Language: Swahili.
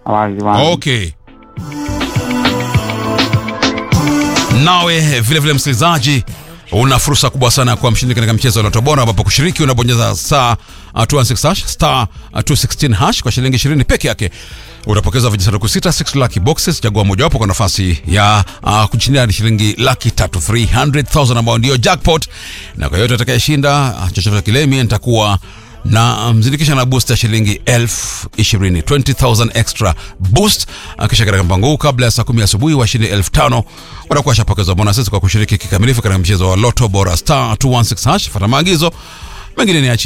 wazi wazi. Okay. Nawe vile vile msikilizaji, una fursa kubwa sana ya kuwa mshindi katika mchezo wa Loto Bora, ambapo kushiriki unabonyeza star uh, 216 hash star uh, 216 hash kwa shilingi 20 peke yake utapokeza vijisanduku sita 6 lucky boxes. Chagua mojawapo kwa nafasi ya uh, kushindia hadi shilingi laki tatu 300,000 ambao ndio jackpot, na kwa yote atakayeshinda uh, chochote kile, mimi nitakuwa na mzindikisha na boost ya shilingi elfu ishirini 20,000 extra boost. Kisha katika mpango huu kabla ya saa kumi asubuhi washindi elfu tano watakuwa washapokezwa bonuses kwa kushiriki kikamilifu katika mchezo wa Loto Bora star 216 hash. Fata maagizo mengine ni